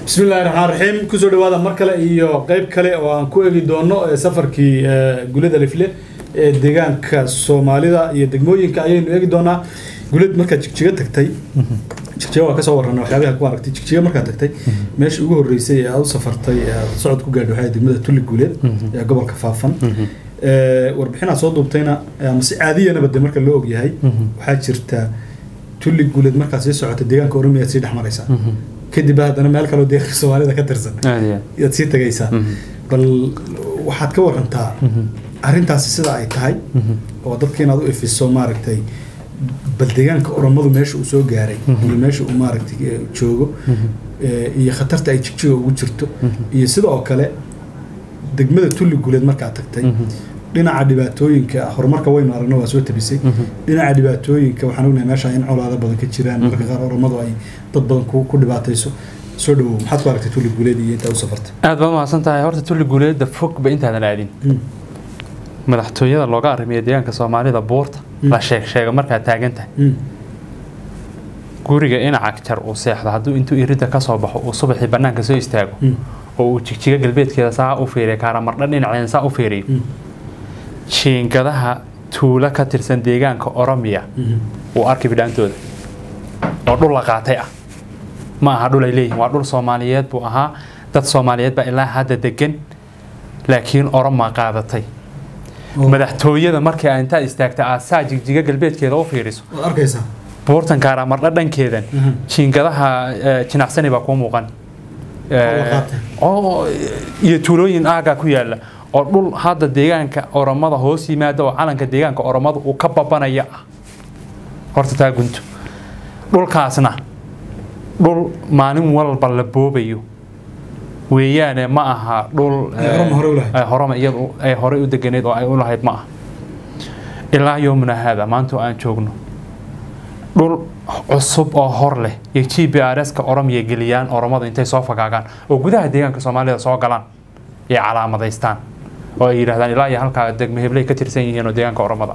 bismi illahi raxmaan raxiim kusoo dhawaada mar kale iyo qeyb kale oo aan ku eegi doono safarkii gulada lifle ee deegaanka soomaalida iyo degmooyinka ayaynu eegi doonaa gulad markaad jigjiga tagtay jigjiga waa kasoo warrana waxyaabaha ku aragtay jigjiga markaad tagtay meeshii ugu horreysay ee aad u safartay ee aad socod ku gaadhay waxay degmada tulli guuleed ee gobolka faafan warbixin aad soo duubtayna ama si caadiyanaba de marka loo ogyahay waxaa jirta tulli guuleed markaad sii socota deegaanka oromiya aad sii dhex maraysaa kadib haddana meel kaloo deeqi soomaalida ka tirsan yaad sii tagaysaa bal waxaad ka warantaa arrintaasi sida ay tahay oo dadka inaad u ifiso maaragtay bal deegaanka oromadu meesha uu soo gaaray iyo meesha uu maaragtay joogo iyo khatarta ay jigjiga ugu jirto iyo sida oo kale degmada tulli guuleed markaad tagtay dhinaca dhibaatooyinka horumarka waynu aragno waa soo tabisay dhinaca dhibaatooyinka waxaan ognahay meesha in colaado badan ka jiraan marka qaar oromadu ay dad badan ku dhibaatayso soo dhawow maxaad ku aragtay tulli guuleed iyo intaa u safartay aad baad mahadsan tahay horta tulli guuleedda fogba intaadan aadin madaxtooyada looga arrimiya deegaanka soomaalida buurta la sheeg sheega markaad taagan tahay guriga inaca jar uu seexdo hadduu intuu iridda ka soo baxo uu subaxii bannaanka soo istaago oo uu jigjiga galbeedkeeda saa u fiiriya kaaramardha dhinaceeda saa u fiiriyo jiingadaha tuulo ka tirsan deegaanka oromiya uu arki bidhaantooda oo dhul la qaatay ah ma aha dhul ay leeyihin waa dhul soomaaliyeed buu ahaa dad soomaaliyeed baa ilaa hadda degan laakiin oromaa qaadatay madaxtooyada markii aa intaad istaagta aad saa jigjiga galbeedkeeda u fiiriso arkaysaa buurtan kaaramardha dhankeedan jiingadaha jinacsani baa kuu muuqan iyo tuulooyin aagaa ku yaala oo dhul hadda deegaanka oromada hoos yimaada oo calanka deegaanka oromada uu ka babanaya ah horta taa gunto dhulkaasna dhul maalin walba la boobayo weeyaane ma aha dhul horoma iyadu ay horey u deganeed oo ay u lahayd ma aha ilaa yoomuna haada maanta aan joogno dhul cusub oo hor leh iyo g b r s ka oromiya geliyaan oromada intay soo fagaagaan oo gudaha deegaanka soomaalida soo galaan ay calaamadaystaan oo ay yidhahdaan ilaa iyo halkaa degmo hebley ka tirsan yihiin oo deegaanka oromada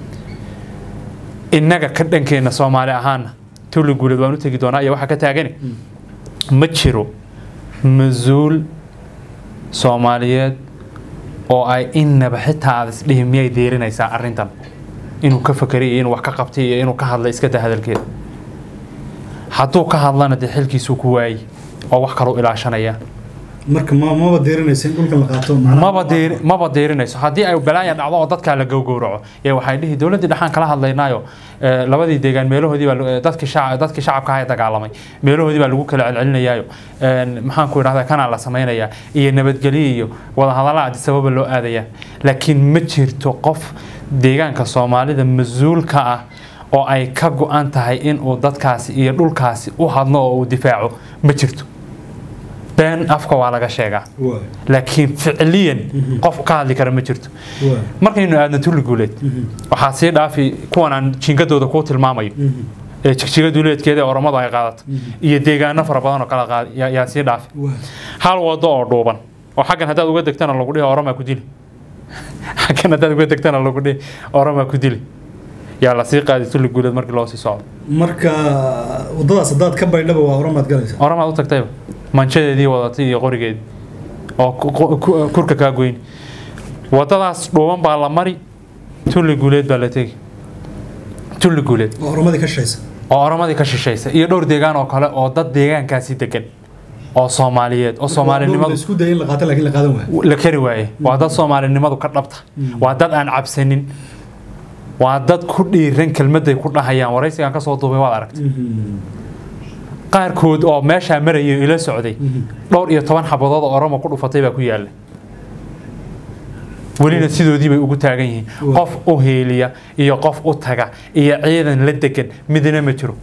innaga ka dhankeenna soomaali ahaana tulli guuleed waan u tegi doonaa iyo waxaa ka taagani ma jiro mas-uul soomaaliyeed oo ay innaba xitaa aad isdhihi miyay deerinaysaa arrintan inuu ka fakeray iyo inuu wax ka qabtay iyo inuu ka hadlay iska daa hadalkeeda hadduu ka hadlana dee xilkiisuu ku waayey oo wax kaluu ilaashanaya marka maba deerinaysa in dhulkan la qaato maba deer maba deerinayso haddii ay balaaya dhacdo oo dadkaa la gowgowraco ee waxay dhihi dowladdii dhaxaan kala hadlaynaayo labadii deegaan meelahoodii baa dadkii shacab dadkii shacabka ahaa dagaalamay meelahoodii baa lagu kala celcelinayaayo maxaan ku idhahdaa kanaa la samaynayaa iyo nabadgelyo iyo wadahadalla adisababa loo aadayaa laakiin ma jirto qof deegaanka soomaalida mas-uulka ah oo ay ka go-an tahay inuu dadkaasi iyo dhulkaasi u hadlo oo uu difaaco ma jirto been afka waa laga sheegaa laakiin ficliyan qof ka hadli kara ma jirto markaynu aadno tulli guuleed waxaa sii dhaafi kuwan aan jingadooda kuu tilmaamayo ee jigjiga duuleedkeeda ee oromadu ay qaadato iyo deegaano fara badan oo kala yaa sii dhaafi hal wado oo dhuuban oo xaggan haddaad uga degtana lagu dhihi oromaa ku dili xaggan haddaad uga degtana lagu dhihi oromaa ku dili yaa lasii qaaday tulli guuleed markii loo sii socdo marka wadadaas haddaad ka baydhaba waa oromaad galaysa oromaad u tagtayba manjadeedii wadatay iyo qorigeedii oo kurka kaa goyn wadadaas dhuuban baa la mari tulli guuleed baa la tegi tulli guuleed oo oromadii ka shaysa oo oromadii ka shishaysa iyo dhowr deegaan oo kale oo dad deegaankaasi degan oo soomaaliyeed oo soomaalinimadu isku dayay in la qaato laakiin la qaadan waayo la kari waaye waa dad soomaalinimadu ka dhabta waa dad aan cabsanin waa dad ku dhiiran kelmaday ku dhahayaan waraysigaan kasoo duubay waad aragtay qaarkood oo meeshaa marayay ila socday dhowr iyo toban xabadood oo oromo ku dhufatay baa ku yaalla welina sidoodii bay ugu taagan yihiin qof u heeliya iyo qof u taga iyo ciidan la degan midna ma jiro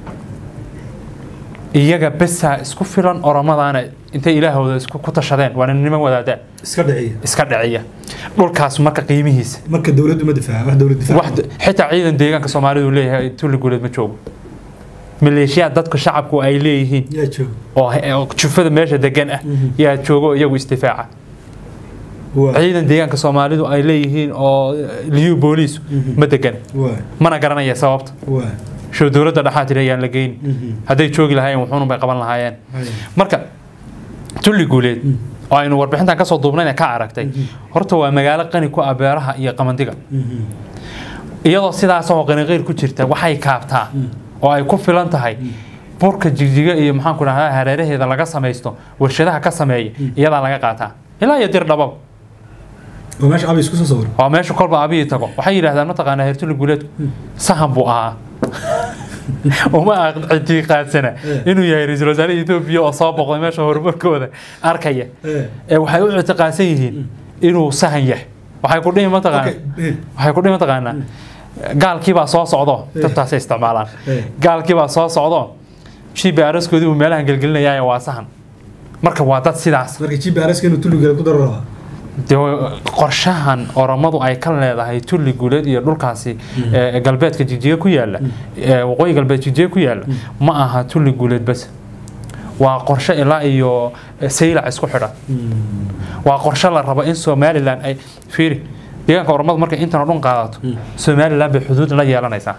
iyaga besaa isku filan oromadaana intay ilaahooda isku ku tashadeen waana niman wadaadaan iska dhiciya iska dhiciya dhulkaas marka qiimihiisa marka dowladdu ma difaaca wax dowlad difaaca xitaa ciidan deegaanka soomaalidu leeyahay tulli guuleed ma joogo maleeshiyaad dadka shacabku ay leeyihiin yaa jooga oo jufada meesha degan ah yaa joogo iyagu isdifaaca ciidan deegaanka soomaalidu ay leeyihiin oo liyu booliisu ma degan mana garanaya sababta show dowladda dhexaa tiri ayaan la geyni hadday joogi lahaayeen wuxuunun bay qaban lahaayeen marka tulli guuleed oo aynu warbixintan kasoo duubnayna ka aragtay horta waa magaalo qani ku ah beeraha iyo qamandiga iyadoo sidaas oo qaniqeyr ku jirta waxay kaabtaa oo ay ku filan tahay burka jigjiga iyo maxaanku dhahdaa hareeraheeda laga samaysto warshadaha ka sameeya iyadaa laga qaataa ilaa iyo dir dhababa oo meesha abi isku soo sawir waa meesha kolba abiyi tago waxay yidhahdaan mataqaanaa heer tulli guuleedku sahan buu ahaa uma ictiqaadsana inuu yahay ra-iisul wasaare etoobiya oo soo boqday meesha horumarkooda arkaya ee waxay u ictiqaadsan yihiin inuu sahan yahay waxay ku dhihi mataqaana waxay ku dhihi mataqaanaa gaalkiibaa soo socdo tabtaasay isticmaalaan gaalkiibaa soo socdo gbrskoodii buu meelahan gelgelinayaaye waa sahan marka waa dad sidaas marka gbrska inuu tulligeeda ku daro rabaa dee qorshahan oromadu ay ka leedahay tulli guuleed iyo dhulkaasi ee galbeedka jigjiga ku yaala ee waqooyi galbeed jigjiga ku yaala ma aha tulli guuleed bas waa qorshe ilaa iyo saylac isku xidhan waa qorshe la rabo in somalilan ay fiiri deegaanka oromadu markay intan oo dhan qaadato somalilan bay xuduud la yeelanaysaa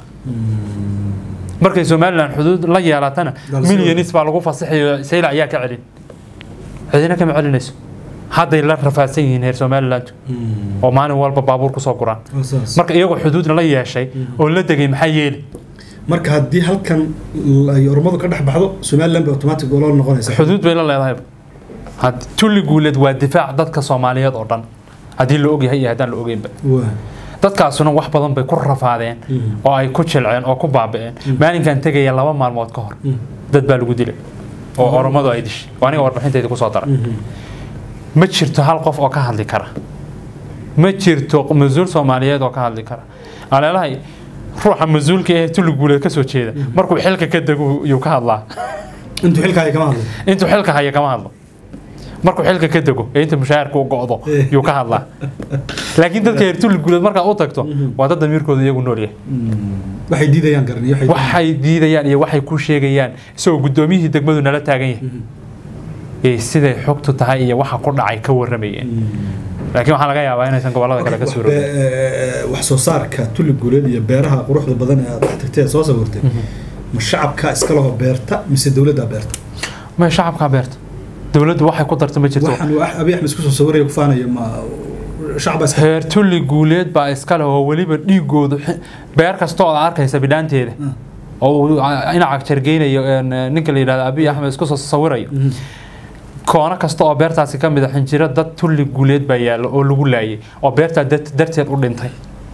markay somalilan xuduud la yeelatana milyanis baa lagu fasaxayo saylac ayaa ka celin cidina kama celinayso hadday la rafaadsan yihiin heer somalilandu oo maalin walba baabuur kusoo guraan marka iyagoo xuduudna la yeeshay oo la degay maxaa yeeli marka haddii halkan ay ormadu ka dhex baxdo somaliland bay automatic olol noqonaysa xuduud bay la leedahay tulli guuleed waa difaac dadka soomaaliyeed oo dhan haddii la ogyahay iyo haddaan la ogeynba dadkaasuna wax badan bay ku rafaadeen oo ay ku jilceen oo ku baaba'een maalinkan tegaya laba maalmood ka hor dad baa lagu dilay oo oromadu ay dishay oo aniga warbixinteedii kusoo daray ma jirto hal qof oo ka hadli kara ma jirto mas-uul soomaaliyeed oo ka hadli kara aleelahay ruuxa mas-uulka ee tulli guuleed kasoo jeeda markuu xilka ka dego yuu ka hadlaa intuu xilka haya kama hadlo intuu xilka haya kama hadlo markuu xilka ka dego ee inta mushaharka u go'do yuu ka hadlaa laakiin dadka reer tulli guuleed markaa u tagto waa dad damiirkooda iyagu nool yahay waxay diidayaan garan iyo waxay diidayaan iyo waxay ku sheegayaan isagoo guddoomiyihii degmadu nala taagan yahay ee siday xogtu tahay iyo waxa ku dhacay ka waramayeen laakiin waxaa laga yaabaa inaysan gobollada kale ka suuroobin wax soo saarka tulli guuleed iyo beeraha quruxda badan ee aad dhex tagtay aad soo sawirtay ma shacabka iska laho beerta mise dowladda beerta ma shacabkaa beerta dowladdu waxay ku darta ma jirto waxaan waa abi axmed isku soo sawiraya ku faanaya ma shacab iska heer tulli guuleed baa iska leh oo weliba dhiigoodu beer kastoo aad arkaysa bidhaanteeda oo uu inac jargeynayo ninka la yidhahdo abiy axmed isku soo sawirayo koono kasta oo beertaasi ka mid a xinjiro dad tulli guuleed baa yaallo oo lagu laayay oo beertaa darteed u dhintay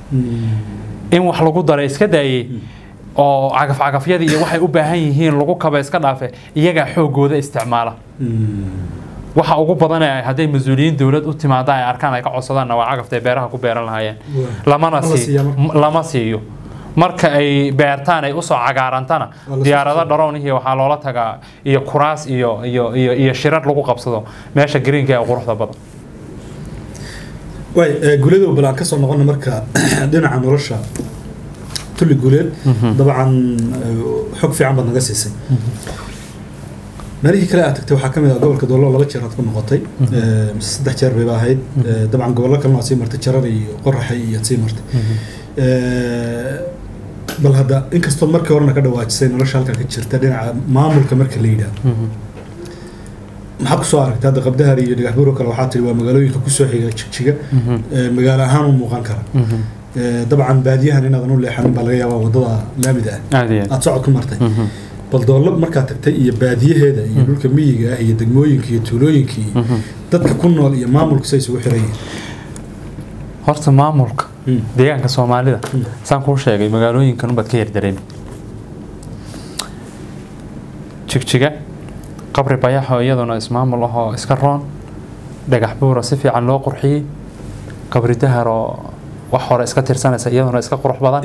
in wax lagu daray iska daayey oo cagafcagafyadii iyo waxay u baahan yihiin lagu kaba iska dhaafe iyagaa xoogooda isticmaala waxa ugu badan ee hadday mas-uuliyiin dowlad u timaada ay arkaan ay ka codsadaanna waa cagafta ay beeraha ku beeran lahaayeen lamana sii lama siiyo marka ay beertaan ay usoo cagaarantana diyaarado dharownihii waxaa loola tagaa iyo kuraas iyo iyo iyo iyo shirar lagu qabsado meesha greenka ee quruxda badan way guuleedow bal aan kasoo noqona marka dhinaca nolosha tulli guuleed dabcan xog fiican baad naga siisay meelihii kale aad tagtay waxaa ka mid ah gobolka doolo laba jeer aad ku noqotay mise saddex jeer bayba ahayd dabcan gobollo kalena aad sii martay jarar iyo qoraxay iyo aad sii martay bal hadda inkastoo markii horena ka dhawaajisay nolosha halkan ka jirta dhinaca maamulka marka la yidhaahdo maxaad kusoo aragtay hadda qabdahar iyo dhagaxbuuro kale waxaa tiri waa magaalooyinka kusoo xiga jigjiga magaalo ahaan u muuqan kara dabcan baadiyahan inaadan u leexanin baa laga yaabaa wadada laamida ah aad socod ku martay bal doollo markaad tagtay iyo baadiyaheeda iyo dhulka miyiga ah iyo degmooyinka iyo tuulooyinka iyo dadka ku nool iyo maamulka say isugu xiran yihiin horta maamulka deegaanka soomaalida saan kuu sheegay magaalooyinkan unbaad ka yardareemi jigjiga qabri bayaxoo iyaduna ismaamul ahoo iska roon dhagax buura si fiican loo qurxiyey qabri daharoo wax hore iska tirsanaysa iyaduna iska qurux badan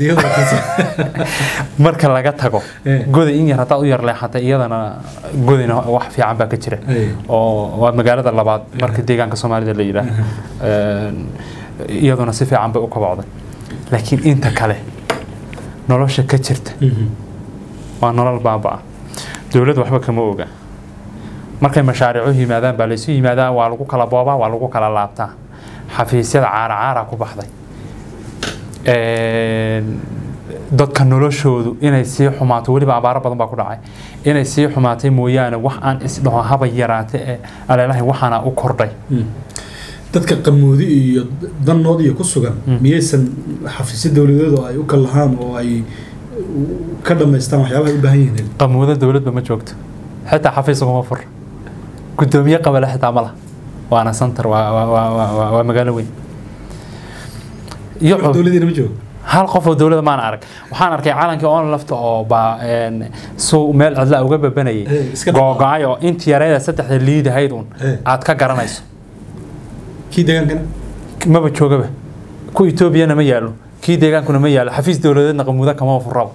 marka laga tago goda in yar haddaad u yar leexatay iyadana godina wax fiican baa ka jira oo waa magaalada labaad marka deegaanka soomaalida la yidhaah iyaduna si fiican bay u kabocday laakiin inta kale nolosha ka jirta waa nolol baaba-a dowladda waxba kama oga markay mashaariicu yimaadaan baa laysu yimaadaa waa lagu kala boobaa waa lagu kala laabtaa xafiisyada caara caara ku baxday dadka noloshoodu inay sii xumaato weliba abaaro badan baa ku dhacay inay sii xumaatay mooyaane wax aan isdhaho haba yaraate ee aleelahay waxaana u kordhay dadka qamoodi iyo danood iyo ku sugan miyaysan xafiisyo dowladeed oo ay u kallahaan oo ay ka dhammaystaan waxyaabaha ay u baahan yihiin qamuudo dowladba ma joogto xitaa xafiis uguma fur gudoomiye qabale xitaa ma laha waana santar waa waa waa waa waa waa magaalo weyn iyo wax dowladiina ma joogo hal qof oo dowladda maan arag waxaan arkay calankii on lafta oo baa een, suu meel cidla uga babanayay Eh, iska dhaq- googo-ay oo intii yareeda saddexda liidahayd un Eh. aad ka garanayso kii deegaankana maba joogaba ku etoobiyana ma yaalo kii deegaankuna ma yaalo xafiis dowladeedna qamuuda kama furaba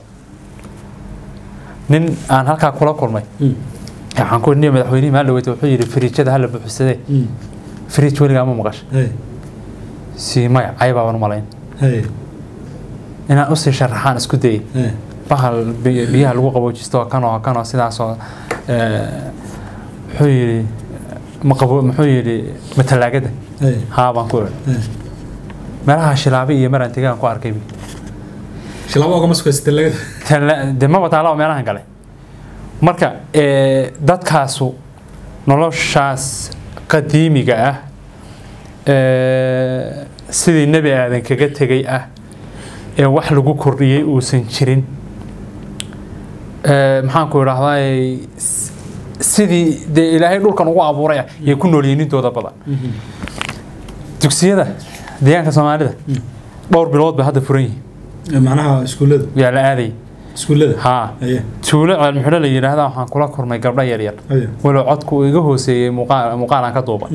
nin aan halkaa kula kulmay waxaan ku niyo madaxweynihii maaldhaweyta wuxuu yidhi firiijada hala buuxsadee firiij weligaa ma maqasha hey si maya caybaaban umalayn hey inaan usii sharaxaan isku dayay hey bahal bi- biyaha lagu qaboojisto kanoo kanoo sidaasoo eh, muxuu yidhi ma qabo muxuu yidhi ma talaagada hey haa baan ku idhi hey meelaha shilaabi iyo maraan tegaan ku arkay shilaabo ogama sugaysa talagada Tala- de maba taala meelahan kale marka eh, dadkaasu noloshaas qadiimiga ah eh, sidii nebi aadan kaga tegay ah ee wax lagu kordhiyey uusan jirin Eh, maxaan ku idhaahdaa sidii dee ilaahay dhulkan ugu abuuray ah yay ku noolyihiin intooda badan dugsiyada deegaanka soomaalida dhowr bilood bay hadda furan yihiin macnaha iskuullada yaa la aadayay iskuullada haa haye tuulo ceelmuxidho la yidhaahda waxaan kula kulmay gabdho yaryar haye walow codku uu iga hooseeyey muuqaal muuqaalaan ka duuba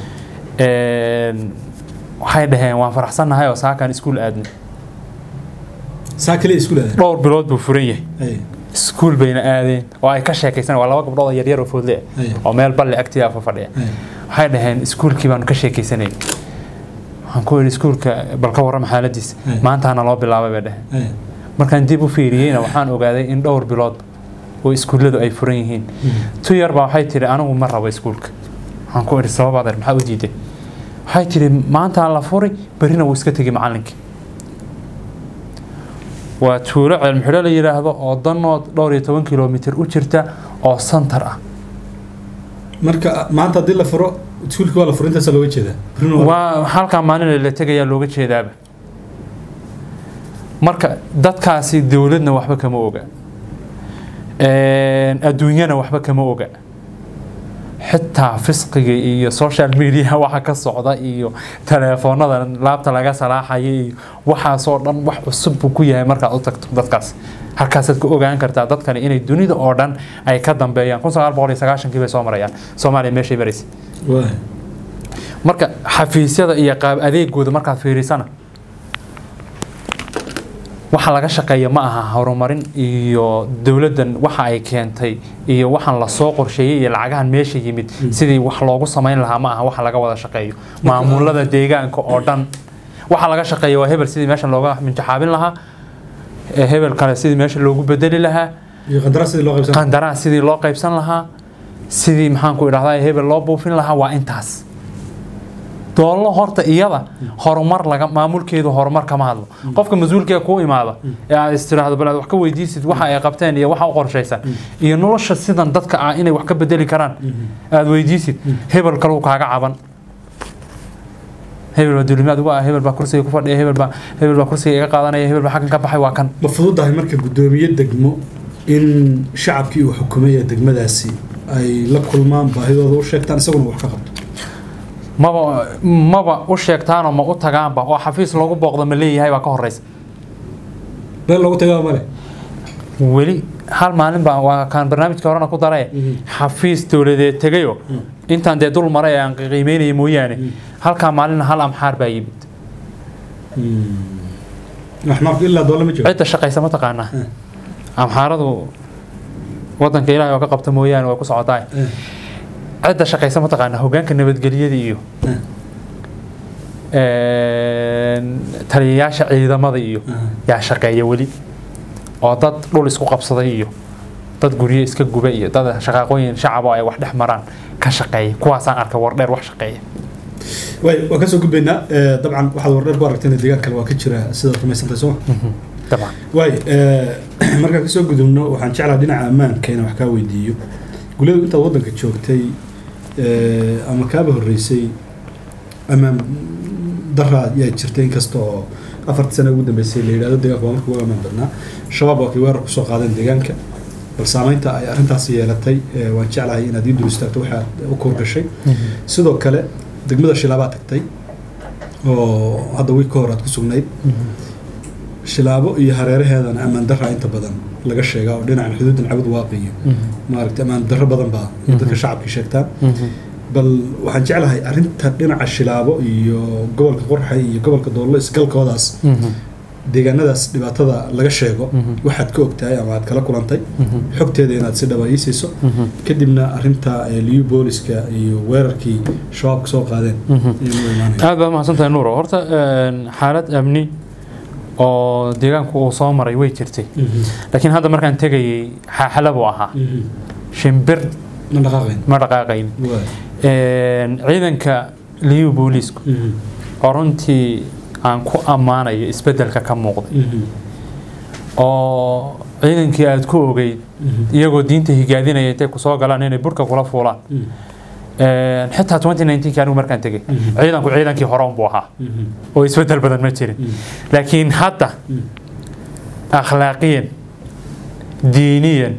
waxay dhaheen waan faraxsannahay oo saakaan iskuul aadnay saa kaliya iskuullada dhowr bilood buu furan yahay haye iskuul bayna aadeen oo ay ka sheekaysan waa laba gabdhood oo yaryar oo foodle ah Aye. oo meel balli agtiya fa fadhiya haye waxay dhaheen iskuulkii baanu ka sheekaysanay waxaan ku yidhi iskuulka bal ka warrama xaaladiisa Aye. maantaana loo bilaabay bay dhaheen haye markaan dib u fiiriyeyna waxaan ogaaday in dhowr bilood oo iskuulladu ay furan yihiin tu yar baa waxay tidhi anigu ma rabo iskuulka waxaan ku idhi sabab adeer maxaa u diiday waxay tidhi maantaa la furi berrina wuu iska tegi macallinkii waa tuulo ceelmuxidho la yidhaahdo oo danood dhowr iyo toban kilomitir u jirta oo santar ah marka maanta haddii la furo iskuulkii waa la furo intaasa looga jeedaa Berrina waa- waa halkaa maalin la tegayaa looga jeedaaba marka dadkaasi dowladna waxba kama oga Een, adduunyana waxba kama oga xitaa fisqiga iyo social media waxa ka socda iyo teleefoonada laabta laga salaaxaya iyo waxaasoo dhan wax cusub buu ku yahay markaad u tagto dadkaas halkaasaad ku ogaan kartaa dadkani inay dunida oo dhan ay ka dambeeyaan kun sagaal boqol iyo sagaashankii bay soo marayaan soomaaliya meeshay maraysa waa marka xafiisyada iyo qaab adeegooda markaad fiirisana waxa laga shaqeeya ma aha horumarin iyo dowladdan waxa ay keentay iyo waxaan lasoo qorsheeyey iyo lacagahan meesha yimid sidii wax loogu samayn lahaa ma aha waxa laga wada shaqeeyo maamulada deegaanka oo dhan waxa laga shaqeeya waa hebel sidii meesha looga minjaxaabin lahaa ee hebel kale sidii meesha loogu bedeli lahaa iyo qandaraas sidii loo qaybsan qandaraas sidii loo qaybsan lahaa sidii maxaan ku idhahdaa hebel loo buufin lahaa waa intaas doollo horta iyada horumar laga maamulkeedu horumar kama hadlo qofka mas-uulkee kuu imaada ee aad istiraahdo bal aad wax ka weydiisid waxa ay qabteen iyo waxa u qorshaysan iyo nolosha sidan dadka ah inay wax ka bedeli karaan aad weydiisid hebel kaluu kaaga caban hebel baa dulimaad ugu ah hebel baa kursiga ku fadhiya hebel baa hebel baa kursiga iga qaadanaya hebel baa xaggan ka baxay waa kan ma fududahay marka guddoomiye degmo in shacabkii uu xukumay ee degmadaasi ay la kulmaan baahidooda u sheegtaan isaguna wax ka qabto maba maba u sheegtaanoo ma u tagaanba oo xafiis lagu booqdo ma leeyahay baa ka horeysa meel loogu tagaa male weli hal maalin baa waa kaan barnaamijka horena ku daree xafiis dowladeed tegayo intaan dee dul maray ee aan qiimeynaya mooyaane halkaa maalin hal amxaar baa yimid axmaarku ilaa doole ma jiro cidda shaqaysa ma taqaanaa amxaaradu wadanka ilaahay oo ka qabta mooyaane way ku socotaa cidda shaqaysa ma taqaanaa hogaanka nabadgelyada iyo taliyayaasha ciidamada iyo yaa shaqeeya weli oo dad dhul isku qabsaday iyo dad guryo iska guba iyo dad shaqaaqooyin shacabo ay wax dhex maraan ka shaqeeya kuwaasaan arka wardheer wax shaqeeya way waan kasoo gudbaynaa dabcan waxaad wardheer ku aragteen deegaan kale waa ka jira sidaad rumaysantahay sooma dabcan waay markaan kasoo gudubno waxaan jeclaa dhinaca ammaanka inaan wax kaa weydiiyo guladu intaad waddanka joogtay eh, ama kaaba horreysay ammaan daraa yaa jirtay inkasta oo afartii sano ugu dambeysay la yidhahdo deegaanka waa marka ugu ammaan badnaa shabaab waa kay weerar kusoo qaadeen deegaanka bal saamaynta ay arrintaasi yeelatay eh, waan jeclahay inaad ii dul istaagto waxaad u koorgashay sidoo kale degmada shilaabaa tagtay oo hadda wiil ka hor aad ku sugnayd shilaabo iyo hareeraheedana ammaan darra inta badan laga sheegaa oo dhinacan xuduudan cabud waaqiyo maaragtay ammaan darro badan baa ay dadka shacabka sheegtaan bal waxaan jeclahay arrinta dhinaca shilaabo iyo gobolka qorxay iyo gobolka doollo isgalkoodaas deegaanadaas dhibaatada laga sheego waxaad ka ogtahay ama aad kala kulantay xogteeda inaad si dhaba ii siiso kadibna arrinta eh, liyu booliska iyo weerarkii shabaabka soo qaadeen ayaan u imaanaya aad baad mahadsantahay nuuro horta een, xaalad amni oo deegaanku uu soo maray way jirtay laakiin hadda markaan tegayay xaaxala buu ahaa shimbir ma dhaqaaqayn ma dhaqaaqayn Waay. Een, ciidanka liyu booliisku oo runtii aan ku ammaanayo isbeddelka ka muuqday oo ciidankii aad ku ogeyd iyagoo diinta higaadinaya intay kusoo galaan inay burka kula fuulaan Een, xitaa 2019 anigu markaan tegay ciidanku ciidankii hore unbuu ahaa oo isbeddel badan ma jirin laakiin hadda akhlaaqiyan diiniyan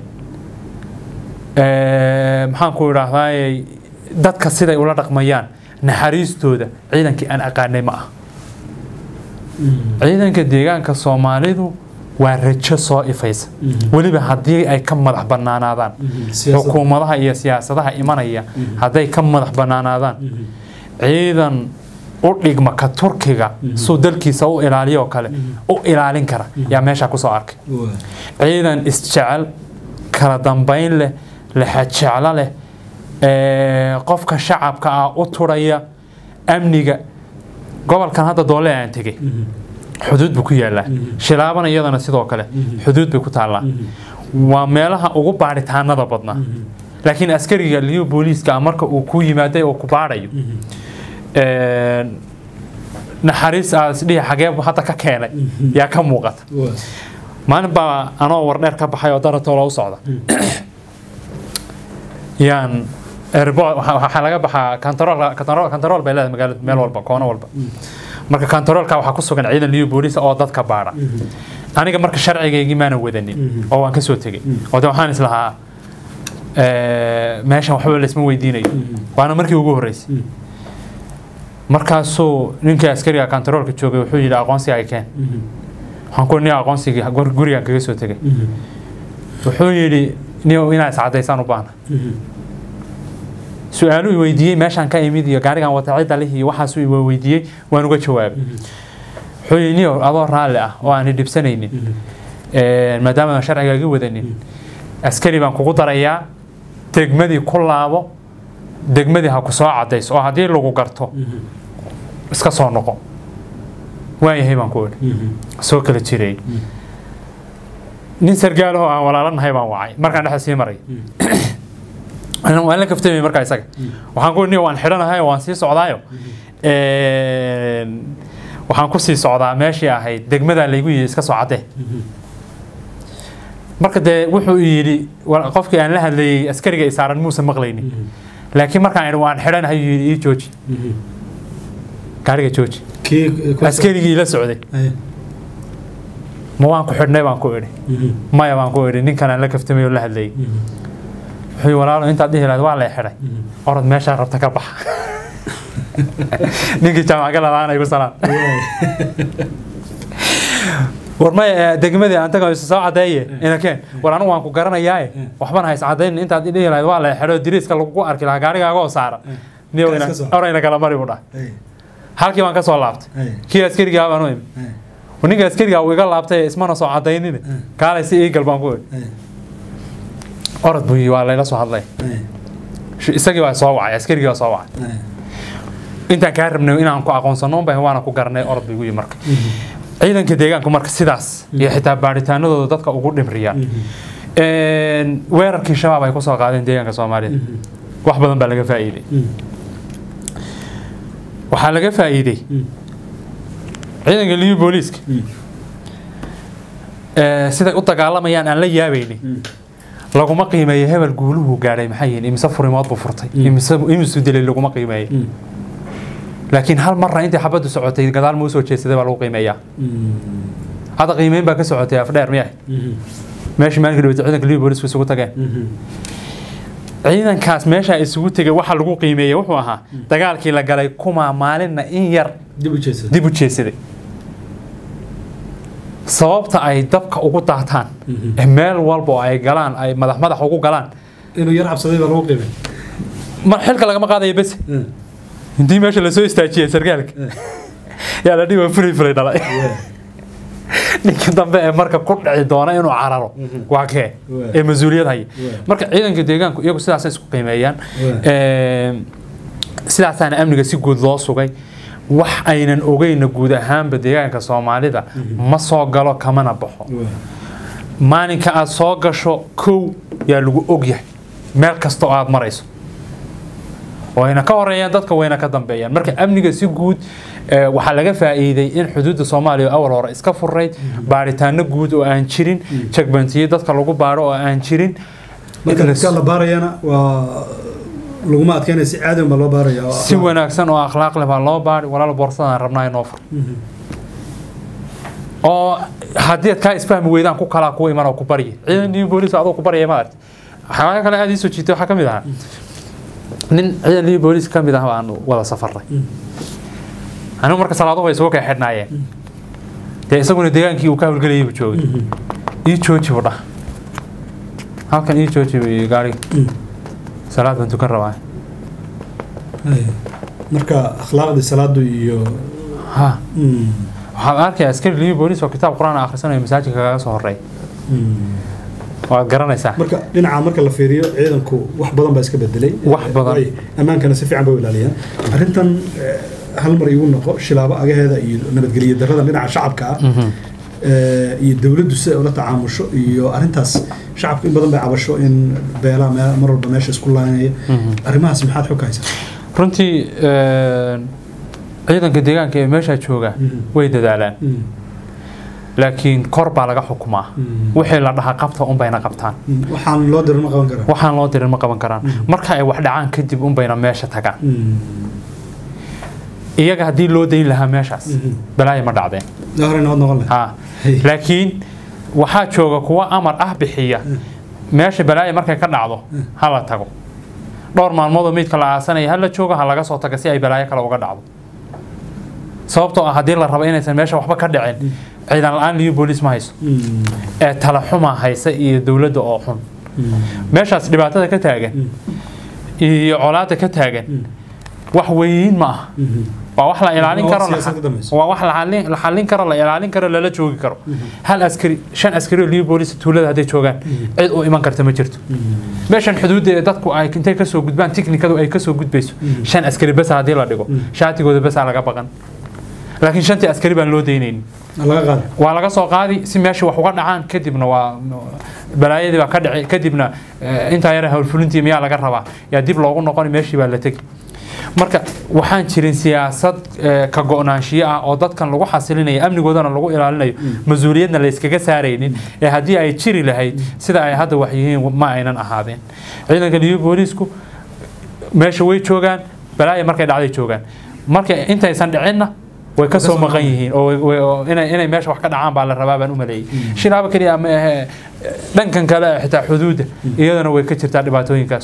ee, maxaan ku idhaahdaa dadka siday ula dhaqmayaan naxariistooda ciidankii aan aqaanay ma ah ciidanka deegaanka soomaalidu waa rajo soo ifaysa weliba haddii ay ka madax bannaanaadaan xukuumadaha iyo siyaasadaha imanaya hadday ka madax bannaanaadaan ciidan u dhigma ka turkiga suu dalkiisa u ilaaliyo oo kale u ilaalin kara yaa meesha kusoo arkay ciidan isjecel kala dambayn leh lexajeclo leh ee, qofka shacabka ah u turaya amniga gobolkan hadda doole aan tegey xuduud buu ku yaalaa shilaabana iyadana sidoo kale xuduud bay ku taallaa waa meelaha ugu baadhitaanada badnaa laakiin askariga liyo booliiska ah marka uu ku yimaaday oo ku baadhayo een, naxariis aas dhihi xagee buu hadda ka keenay yaa ka muuqata maalin baa anoo wardheer ka baxay oo daratoola u socda yaan airport waxa waxaa laga baxaa kantarool kantarool kantarool bay leedahay magaalada meel walba koono walba marka kantaroolka waxaa ku sugan ciidan liyo booliis oo dadka baadha aniga marka sharcigaygii maana wadanin oo waan ka soo tegey oo de waxaan islahaa ee, meeshan waxba laysma weydiinayo waana markii ugu horreysay markaasuu ninkii askariga kantaroolka joogay wuxuu yidhi aqoonsiga ay keen waxaan ku nin aqoonsigii gur- gurigaan kaga soo tegay wuxuu yidhi nin inaa iscadaysaan u baahna su-aalu i weydiiyey meeshaan ka imid iyo gaarigan wata cidda lih iyo waxaasuu i weydiiyey waan uga jawaabay wuxuu yidhi niyo adoo raalli ah oo aan dhibsanaynin Een, maadaama aan sharciga iga wadanin askari baan kugu darayaa degmadii ku laabo degmadii ha ku soo cadayso oo haddii lagu garto iska soo noqo waayahay baan ku idhi soo kala jiray nin sargaalahoo aan walaalanahay baan wacay markaan dhexda sii maray Anna waan la kaftamay markaa isaga waxaan ku niyo waan xidhanahay oo waan sii socdaayo Een, waxaan ku sii socdaa meeshii ahayd degmadaa laygu yidhi iska soo caddee marka dee wuxuu yidhi wa- qofkii aan la hadlayay askariga isaaran muusan maqlaynin laakiin markaan idhi waan xidhanahay yuu yidhi ii jooji gaariga jooji askarigii la socday ma waan ku xidhnay baan ku idhi maya baan ku idhi ninkan aan la kaftamay oo la hadlayay wuxuu yidhi walaalo intaad dhihi lahayd waa lay xidhay orod meeshaa rabta ka baxa ninkii jaamac galabaan igu salaan war maya degmadii aan tagayo soo cadeeye inakeen war anigu waan ku garanayaaye waxbana hays cadayn intaad i dhihi lahayd waa lay xidho diriiska lagugu arki lahaa gaarigaaga oo saara niyow ina- Kaas ka soo. orayna kala mari buu dhahay halkii baan ka soo laabtay kii askarigaa baan u imi ninka askarigaa uu iga laabtay ismana soo cadaynine kaalay si iigal baan ku idhi orod buu yii waa layla soo hadlay Sh- isagii baa soo wacay askarigii baa soo wacay intaan kaa rabnay inaan ku aqoonsano unbay waana ku garanay orod buu igu yii marka ciidanka deegaanku marka sidaas iyo xitaa baadhitaanadooda dadka ugu dhimriyaan Een, weerarkii shabaab ay kusoo qaadeen deegaanka soomaalida wax badan baa laga faa'iiday waxaa laga faa'iiday ciidanka liyu booliiska ee, siday u dagaalamayaan aan la yaabaynin laguma qiimeeyo hebel guuluhu gaadhay maxay yihiin imise furimood buu furtay imise imisu dilay laguma qiimeeyo laakiin hal marna intii xabaddu socotay gadaal ma usoo jeedsaday baa lagu qiimeeyaa hadda qiimeyn baa ka socotay afdheer miyahay meeshii maalinka dhaweyta ciidanka libi boolisku isugu tageen ciidankaas meesha isugu tegay waxa lagu qiimeeyey wuxuu ahaa dagaalkii la galay kuma maalinna in yar dib u jeedsada dib u jeedsaday sababta ay dabka ugu daataan ee meel walba oo ay galaan ay madax madax ugu galaan inuu yar cabsaday baa lagu qiimay ma xilka lagama qaadayo bes intii meesha lasoo istaajiyay sargaalka yaa la dhihi waa furi furay dhalay ninka dambe ee marka ku dhici doona inuu cararo waa kee ee mas-uuliyad haya marka ciidanka deegaanku iyagu sidaasay isku qiimeeyaan Ee, sidaasaana amniga si guud loo sugay wax aynan ogeyna guud ahaanba deegaanka soomaalida ma soo galo kamana baxo maalinka aad soo gasho kow yaa lagu ogyahay meel kasta oo aad marayso wayna ka horeeyaan dadka wayna ka dambeeyaan marka amniga si guud ee, waxaa laga faa'iiday in xuduudda soomaaliya awal hore iska furayd baaritaano guud oo aan jirin jagbantiyo dadka lagu baaro oo aan jirin marka dadka la baarayana waa laguma adkeynaya si caadi baa loo baaraya oo si wanaagsan oo akhlaaq leh baa loo baari walaal boorsadaan rabnaa inoo fur oo haddii aad kaa isfahmi weydaan ku kalaa ku iman oo ku barya ciidan iyo booliis adoo ku baryaya ma aragti waxyaalaha kale aad ii soo jiitay waxaa ka mid ahaa nin ciidan iyo booliis ka mid ah baan wada safarnay anigu marka salaaduhu way isugu kay xidhnaayeen dee isaguna deegaankii uu ka hawlgelayay buu joogay ii jooji buu dhah halkan ii jooji buu yidhi gaariga salaad baan tukan rabaa Ay, marka akhlaaqdii salaadu iyo ha Mm, waxaad arkaya askari libi booliis oo kitaab qur-aan akhrisanayo masaajidka kaga soo horeey mm. waad garanaysaa marka dhinaca marka la fiiriyo ciidanku wax badan baa iska bedelay Wax badan. Way ammaankana si fiican bay u ilaaliyaan arrintan eh, hal mar igu noqo shilaabo agaheeda iyo nabadgelyo darrada dhinaca shacabka ah eh, iyo dowladdu si ay ula tacaamusho iyo arrintaas shacabku in badan bay cabasho in beelaha me- mar walba meesha isku laanaya arrimahaas maxaad xog ka haysaa runtii een, ciidanka deegaanka ee meeshaa jooga Mhm. way dadaalaan Mm, laakiin kor baa laga xukumaa mm, wixii la dhahaa qabta unbayna qabtaan mm. waxaan loo dirin ma qaban karaa waxaan loo dirin ma qaban karaan marka ay wax dhacaan kadib unbayna meesha tagaan Mm, iyaga haddii loo dayn lahaa meeshaas Mhm. balaayo ma dhacdeen daa hore nabad noqon lahay ha Hey. laakiin waxaa jooga kuwa amar ah bixiya meesha balaayo markay ka dhacdo ha la tago dhowr maalmoodoo meydka la aasanaya ha la joogo ha laga soo taga si ay balaayo kale uga dhacdo sababtoo ah haddii la rabo inaysan meesha waxba ka dhicin ciidan la-aan liyo booliis ma hayso Mm, ee tala xuma haysa iyo dowladda oo xun mm, meeshaas dhibaatada ka taagan iyo colaadda ka taagan wax weyn ma aha mhm. waa wax la ilaalin Waa karo siyaasad ka dambayso. waa wax la xallin- la xallin karo la ilaalin karo lala joogi karo hal askari shan askari oo liyo booliis tuulada hadday joogaan cid u iman karta ma jirto meeshan xuduudda ee dadku ay intay kasoo gudbaan tiknikadu ay kasoo gudbayso shan askari besa haddii la dhigo shaatigooda besaa laga baqan laakiin shantii askari baan loo daynaynin laga qaada waa laga soo qaadi si meesha wax uga dhacaan kadibna waa balaayadii baa ka dhici kadibna eh, intaa yara howlfulintii miyaa laga rabaa yaa dib loogu noqoni meeshii baa la tegi marka waxaan jirin siyaasad eh, ka go-naanshiyo ah oo dadkan lagu xasilinayo amnigoodana lagu ilaalinayo mas-uuliyadna la iskaga saaraynin ee haddii ay jiri lahayd sida ay hadda wax yihiin ma aynan ahaadeen ciidanka liyo booliisku meesha way joogaan balaaya markay dhacday joogaan marka intaysan dhicinna way ka soo soo maqan yihiin oo way- way- oo inay inay meesha wax ka dhacaan baa la rabaa baan u maleeyay shilaabo keliya ma ahe dhankan kale ee xitaa xuduudda iyadana way ka jirtaa dhibaatooyinkaas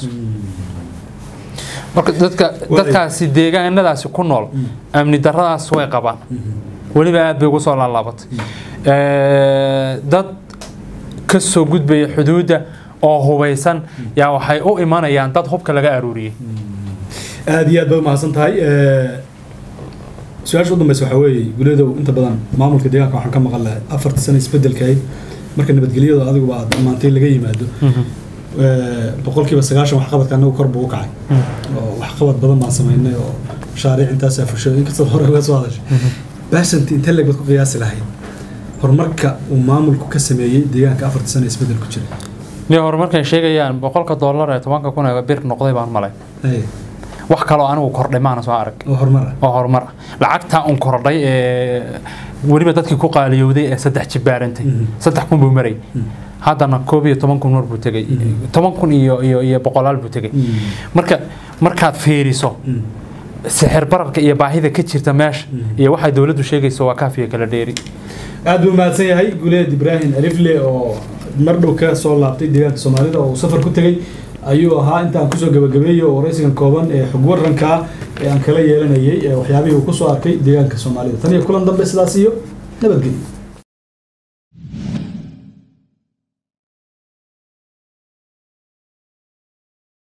marka dadka dadkaasi deegaanadaasi ku nool amni darradaas way qabaan weliba aad bay ugu soo laalaabatay Eh, dad ka soo gudbaya xuduudda oo hubaysan yaa waxay u imanayaan dad hubka laga aruuriyey aad iyo aad baad umahadsan tahay su-aasha u dambeysa waxaa weeye gulyadow inta badan maamulka deegaanka waxaan ka maqan lahay afarta sano isbedelkayd marka nabadgelyada adiguba aad dhammaantay laga yimaado boqolkiiba sagaashan waxqabadka anagu kor buu u kacay oo waxqabad badan baan samaynay oo mashaariic intaasaa fushay inkastood hore uga soo hadashay baasanti intee leeg baad ku qiyaasi lahayd horumarka uu maamulku ka sameeyey deegaanka afarta sano isbedel ku jira ni horumarkay sheegayaan boqolka dollar ee tobanka kun ee bir noqday baan malay Hey, wax kaloo anigu kordhay maana soo arag oo horumar ah oo horumar ah lacagtaa un kordhay ee weliba dadkii ku qaaliyowday ee saddex jibaarantay saddex kun buu maray haddana koob iyo toban kun mar buu tegey toban kun iyo iyo iyo boqolaal buu tegey marka markaad fiiriso sixir bararka iyo baahida ka jirta meesha iyo waxay dowladdu sheegayso waa kaafiya kala dheeri aad buu mahadsan yahay guleed ibraahim alifle oo mar dhow ka soo laabtay deegaanka soomaalida oo uu safar ku tegey ayuu ahaa intaan kusoo gabagabeeyo waraysigan kooban ee xog waranka ee aan kala yeelanayay ee waxyaabihii uu kusoo arkay deegaanka soomaalida tan iyo kulan dambe sidaas iyo nabadgelyo